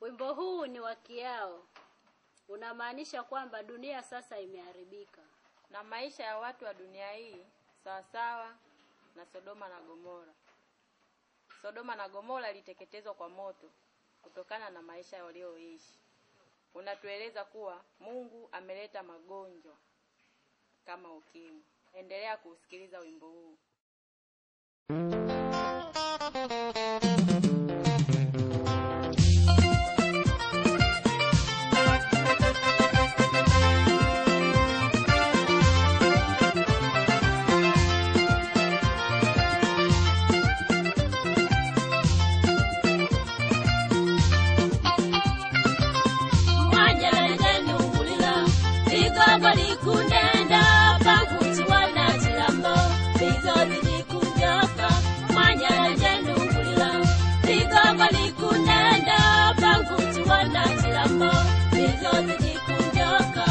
Wimbo huu ni wa Kiao, unamaanisha kwamba dunia sasa imeharibika. na maisha ya watu wa dunia hii sawasawa na Sodoma na Gomora. Sodoma na Gomora iliteketezwa kwa moto kutokana na maisha walioishi. Unatueleza kuwa Mungu ameleta magonjwa kama ukimwi. Endelea kusikiliza wimbo huu. mwanyelenye nuhulila ligogo likundenda panguti wana chilambo bizozi likunjoka mwanyelenye nuhulila ligogo likundenda panguti wana chilambo bizozi likunjoka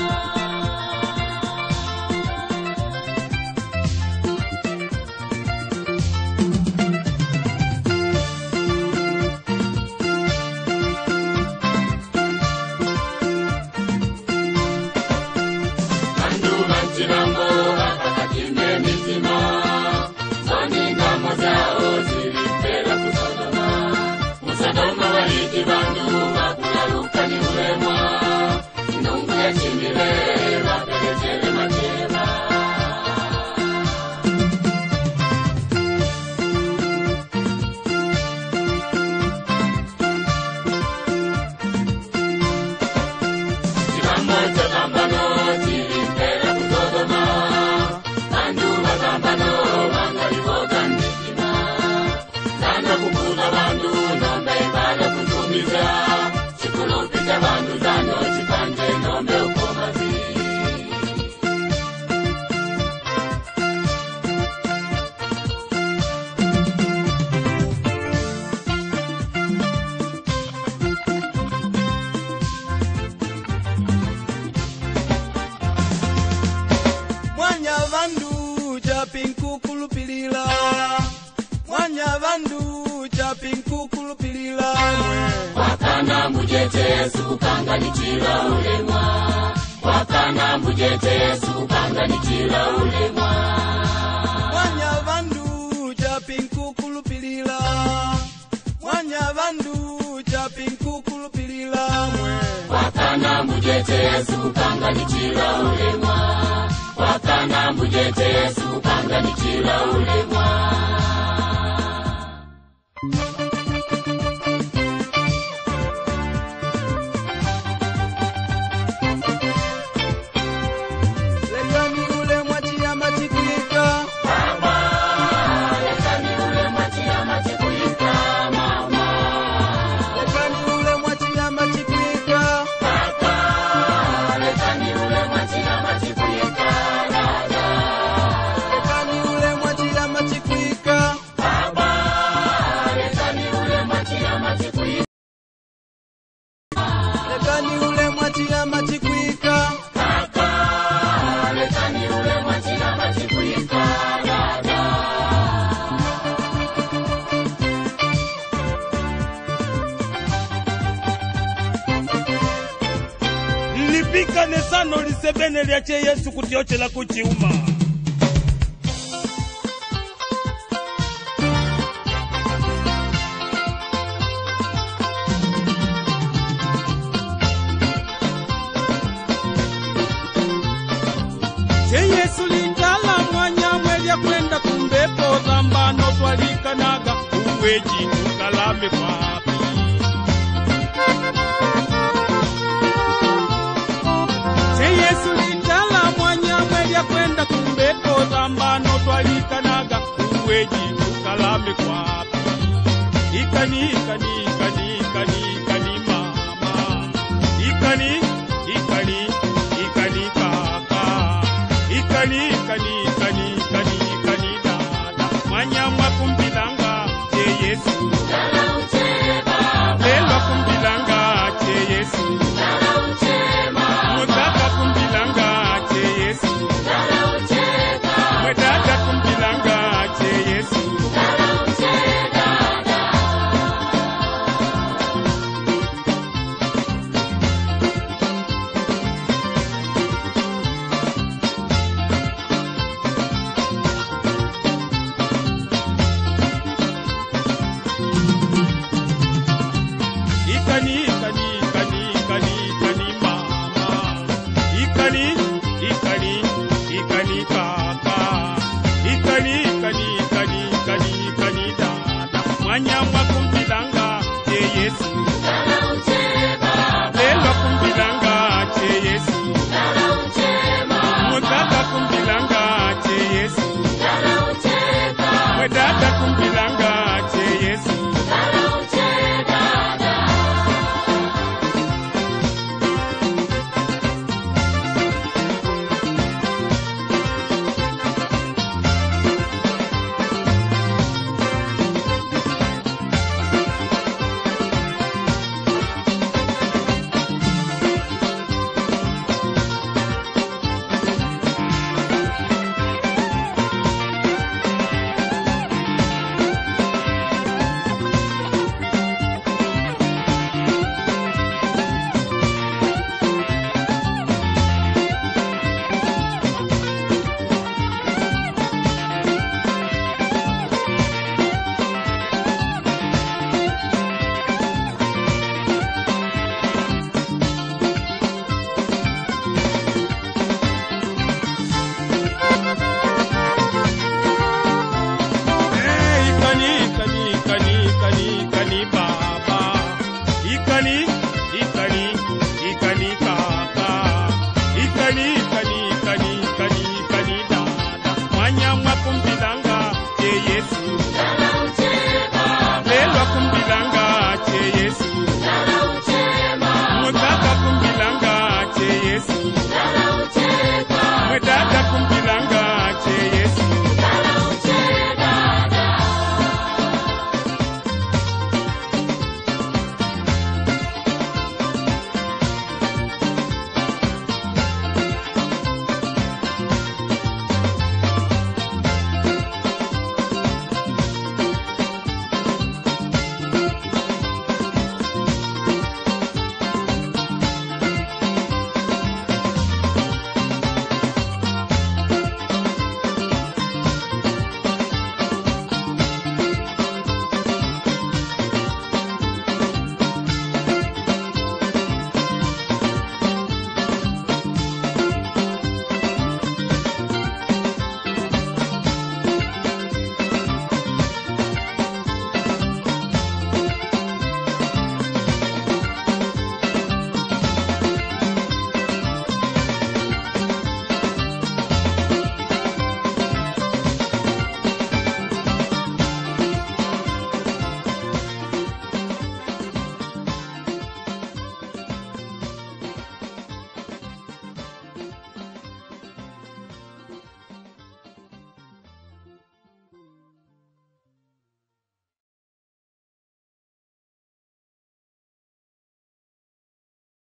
mwanya vandu japinkukulupilila mwanya vandu japinkukulupilila mwanya vandu japinkukulupilila mwanya vandu japinkukulupilila mwe lekani ule mwachiyama chikwika lekani ule mwachiyama chikwika lekani ule mwachiyama chikwika lekani ule mwachiyama chikwika lipikane sano lisebene lyache yesu kutyochela kuchiuma che yesu lindala mwanyamwe lya kwenda kumbepo zambano twalikanaga uweji tukalame papi che yesu lindala mwanyamwe lya kwenda kumbepo zambano twalikanaga uweji tukalame kwapi ikani ikani ikani ikani ikani mama ikani ikani ikani kaka ikani ikani ikani ikani ikani dada mwanyamwa kumbilanga che yesu lelwa kumbilanga che yesu mutata kumbilanga che yesu mwetata kumbilanga che yesu mwanya mwakumta